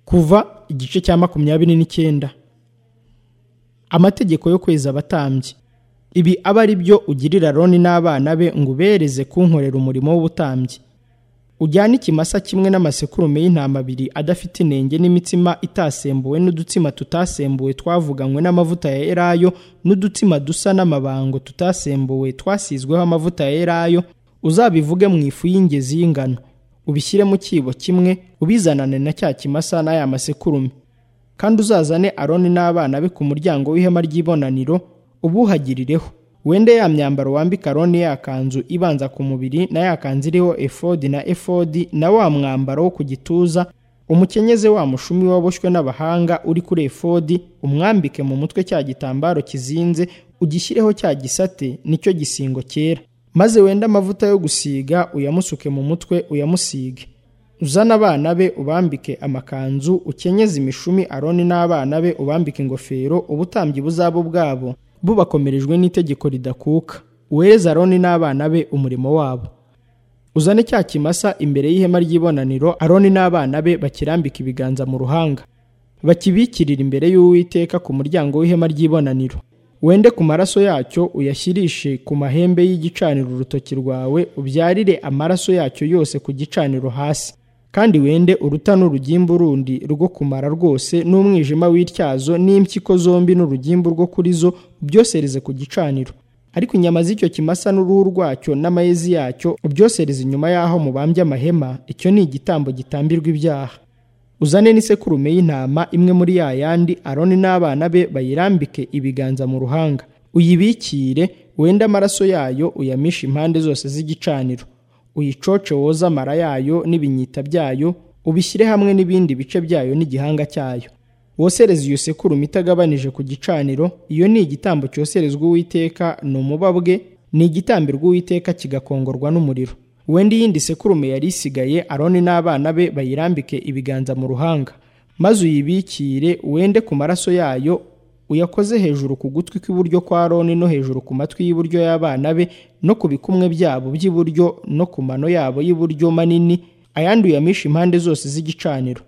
kuva igice cya makumyabiri n'icyenda amategeko yo kweza abatambyi ibi aba ari byo ugirira aroni n'abana be ngo ubereze kunkorera umurimo w'ubutambyi ujyane ikimasa kimwe n'amasekurume y'intama abiri adafite inenge n'imitsima itasembuwe n'udutsima tutasembuwe twavuganywe n'amavuta ya erayo n'udutsima dusa n'amabango tutasembuwe twasizweho amavuta ya erayo uzabivuge mu ifu y'ingezi y'ingano ubishyire mu cyibo kimwe ubizanane na cya kimasa n'aya masekurume kandi uzazane aroni n'abana be ku muryango w'ihema ry'ibonaniro ubuhagirireho wende ya myambaro wambika aroni ya kanzu ibanza ku mubiri na ya kanzu iriho efodi na efodi na wa mwambaro wo ku gituza umukenyeze wa mushumi waboshywe n'abahanga uri kuri efodi umwambike mu mutwe cya gitambaro kizinze ugishyirireho cya gisate nicyo gisingo cyera maze wende amavuta yo gusiga uyamusuke mu mutwe uyamusige uzane abana be ubambike amakanzu ukenyeze imishumi aroni n'abana be ubambike ingofero ubutambyi buzaba ubwabo bubakomerejwe n'itegeko ridakuka uhereza aroni n'abana be umurimo wabo uzane cya kimasa imbere y'ihema ry'ibonaniro aroni n'abana be bakirambika ibiganza mu ruhanga bakibikirira imbere y'uwiteka ku muryango w'ihema ry'ibonaniro wende ku maraso yacyo uyashyirishe ku mahembe y'igicaniro urutoki rwawe ubyarire amaraso yacyo yose ku gicaniro hasi kandi wende uruta n'urugimbu rundi rwo kumara rwose n'umwijima w'ityazo n'impyiko zombi n'urugimbu rwo kuri zo ubyosereze ku gicaniro ariko inyama z'icyo kimasa n'uruhu rwacyo n'amayezi yacyo ubyosereze inyuma y'aho mubambye amahema icyo ni igitambo gitambirwa ibyaha uzane n'isekurume y'intama imwe muri ya yandi aroni n'abana be bayirambike ibiganza mu ruhanga uyibikire wende amaraso yayo uyamishe impande zose z'igicaniro uyicoce woze amara yayo n'ibinyita byayo ubishyire hamwe n'ibindi bice byayo n'igihanga cyayo wosereze iyo sekurume itagabanije ku gicaniro iyo ni igitambo cyoserezwa uwiteka ni umubabwe ni igitambirwa uwiteka kigakongorwa n'umuriro wenda iyindi sekurume yari isigaye aroni n'abana be bayirambike ibiganza mu ruhanga maze uyibikire wende ku maraso yayo uyakoze hejuru ku gutwi kw'iburyo kwa aroni no hejuru ku matwi y'iburyo y'abana be no ku bikumwe byabo by'iburyo no ku mano yabo y'iburyo manini ayandi uyamisha impande zose z'igicaniro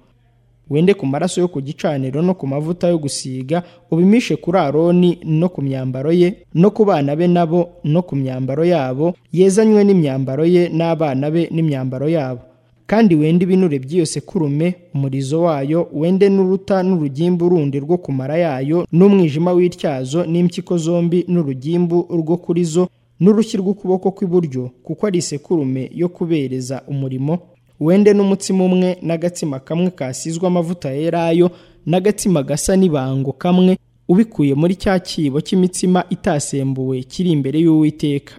wende ku maraso yo ku gicaniro no ku mavuta yo gusiga ubimishe kuri aroni no ku myambaro ye no ku bana be nabo no ku myambaro yabo yezanywe n'imyambaro ye n'abana be n'imyambaro yabo kandi wende ibinure by'iyo sekurume umurizo wayo wende n'uruta n'urugimbu rundi rwo kumara yayo n'umwijima w'ityazo n'impyiko zombi n'urugimbu rwo kuri zo n'urushyi rw'ukuboko kw'iburyo kuko ari isekurume yo kubereza umurimo wende n'umutsima umwe n'agatsima kamwe kasizwe amavuta yerayo n'agatsima gasa n'ibango kamwe ubikuye muri cya cyibo cy'imitsima itasembuwe kiri imbere y'uwiteka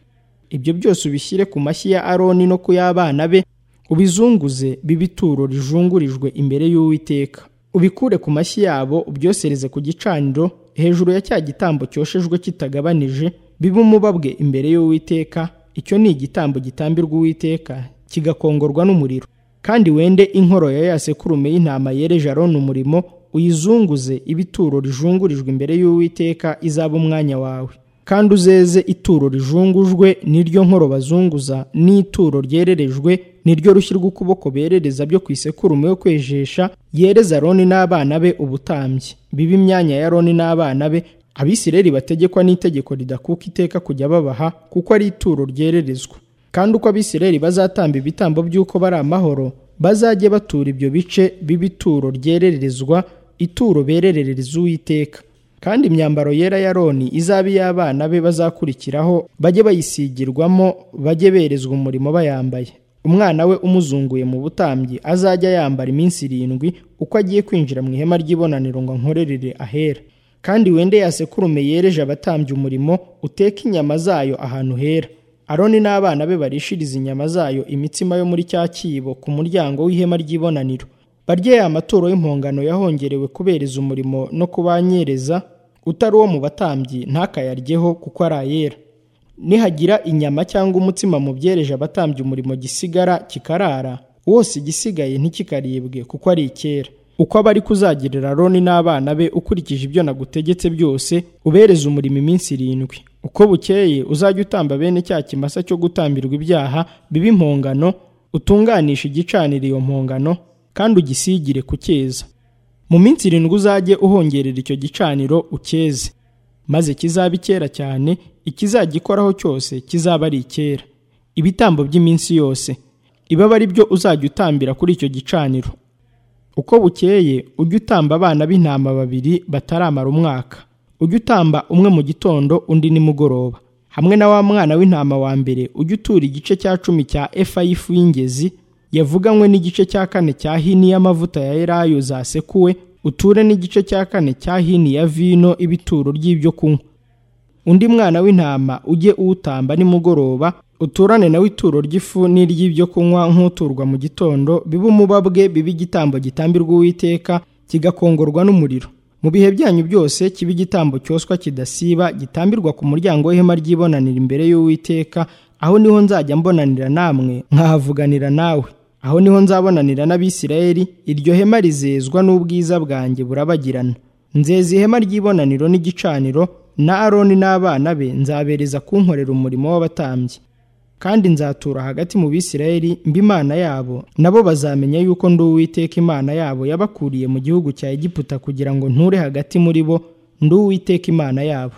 ibyo byose ubishyire ku mashyi ya aroni no ku y'abana be ubizunguze bibituro rijungurijwe imbere y'uwiteka ubikure ku mashyi yabo ubyosereze ku gicaniro hejuru ya cya gitambo cyoshejwe kitagabanije bibe umubabwe imbere y'uwiteka icyo ni igitambo gitambirwa uwiteka kigakongorwa n'umuriro kandi wende inkoro ya ya sekurume y'intama yereje aroni umurimo uyizunguze ibituro rijungurijwe imbere y'uwiteka izaba umwanya wawe kandi uzeze ituro rijungujwe niryo nkoro bazunguza n'ituro ryererejwe niryo rushyi rw'ukuboko berereza byo ku isekurume yo kwejesha yereza aroni n'abana be ubutambyi bibe imyanya ya aroni n'abana be abisireri bategekwa n'itegeko ridakuka iteka kujya babaha kuko ari ituro ryererezwa kandi uko abisireri bazatamba ibitambo by'uko bari amahoro bazajye batura ibyo bice b'ibituro ryererezwa ituro bererereza uwiteka kandi imyambaro yera ya roni izaba iy'abana be bazakurikiraho bajye bayisigirwamo bajye berezwa umurimo bayambaye umwana we umuzunguye mu butambyi azajya yambara iminsi irindwi uko agiye kwinjira mu ihema ry'ibonaniro ngo ankorerere ahera kandi wende yasekurume yereje abatambye umurimo uteke inyama zayo ahantu hera aroni n'abana be barishirize inyama zayo imitsima yo muri cya cyibo ku muryango w'ihema ry'ibonaniro barye ya amaturo y'impongano yahongerewe kubereza umurimo no kubanyereza utari uwo mu batambyi ntakayaryeho kuko ari ayera nihagira inyama cyangwa umutsima mu byereje abatambye umurimo gisigara kikarara wose igisigaye ntikikaribwe kuko ari icyera uko aba ari kuzagirira aroni n'abana be ukurikije ibyo nagutegetse byose ubereze umurimo iminsi irindwi uko bukeye uzajya utamba bene cya kimasa cyo gutambirwa ibyaha bibe impongano utunganishe igicanira iyo mpongano kandi ugisigire ku cyeza mu minsi irindwi uzajye uhongerera icyo gicaniro ucyeze maze kizabe icyera cyane ikizagikoraho cyose kizaba ari icyera ibitambo by'iminsi yose iba ari byo uzajya utambira kuri icyo gicaniro uko bukeye ujye utamba abana b'intama babiri bataramara umwaka ujye utamba umwe mu gitondo undi nimugoroba hamwe na wa mwana w'intama wa mbere ujye utura igice cya cumi cya efa y'ifu y'ingezi yavuganywe n'igice cya kane cya hini y'amavuta ya elayo zasekuwe uture n'igice cya kane cya hini ya vino ibituro ry'ibyo kunywa undi mwana w'intama ujye uwutamba nimugoroba uturane nawe ituro ry'ifu n'iry'ibyo kunywa nk'uturwa mu gitondo bibe umubabwe bibe igitambo gitambirwa uwiteka kigakongorwa n'umuriro mu bihe byanyu byose kibe igitambo cyoswa kidasiba gitambirwa ku muryango w'ihema ry'ibonanira imbere y'uwiteka aho niho nzajya mbonanira namwe nkahavuganira nawe aho niho nzabonanira n'abisirayeli iryo hema rizezwa n'ubwiza bwanjye burabagirana nzeza ihema ry'ibonaniro n'igicaniro na aroni n'abana be nzabereza kunkorera umurimo w'abatambyi kandi nzatura hagati mu bisirayeli mba imana yabo nabo bazamenya yuko ndi uwiteka imana yabo yabakuriye mu gihugu cya egiputa kugira ngo nture hagati muri bo ndi uwiteka imana yabo